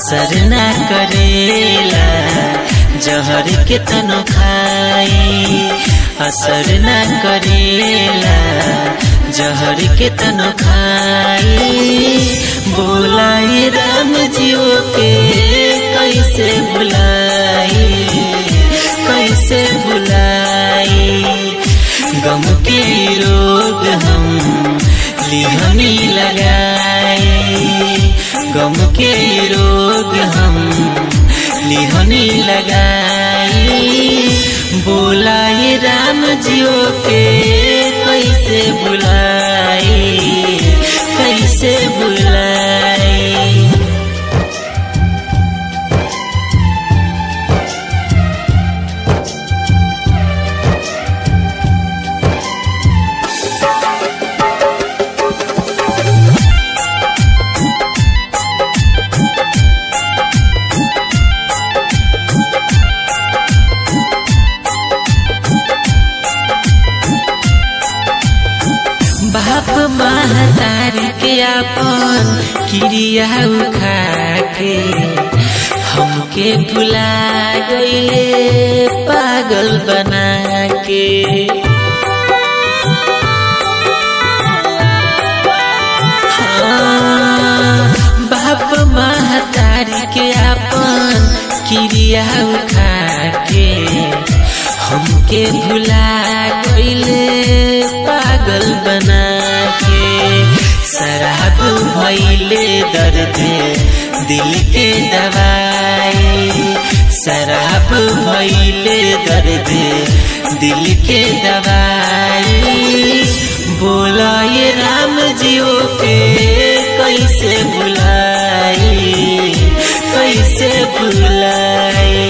असर ना करेला जहर के तनो खाई असर ना करेला जहर के तनो खाई बोलाई राम जीव के कैसे बुलाई कैसे बुलाई गम के रोग हम लिहनी लगाए गम के रोग हम लिहनी लगाए बोलाए राम जियो के कैसे बुलाए कैसे बुलाए बाप महतारी के अपन क्रिया उखा के हमके भुला गईले पागल बना के हाँ, बाप महतारी के अपन क्रिया उखा के हमके भुला गईले पागल बना के शराब भैले दर्द दिल के दवाई शराब भैले दर्द दिल के दवाई बोलाए राम जियो के कैसे बुलाई कैसे बुलाई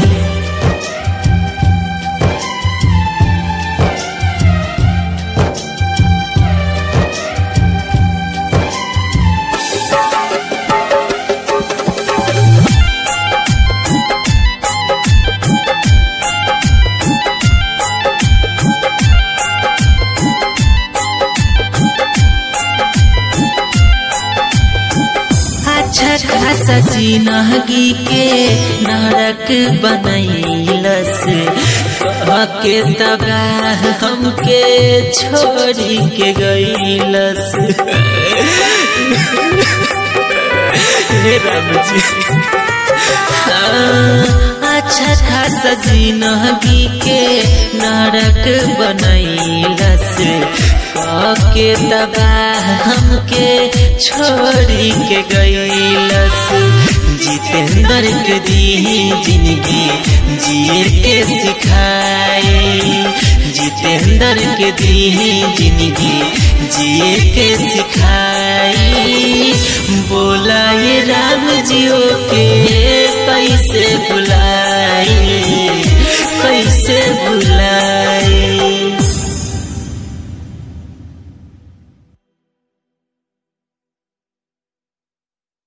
अच्छा खासा जिनगी के नरक बनैलस कह के तबाह हमके छोड़ी के गईलस हे राम जी हाँ, अच्छा खासा जिनगी के नरक बनैलस के तबाह हमके छोड़ी के गईलस जितेंद्र के दी जिंदगी जिए के सिखाए जितेंद्र के दी जिंदगी जिए के सिखाए बोलाए राम जियो के कैसे बुलाए कैसे बुलाए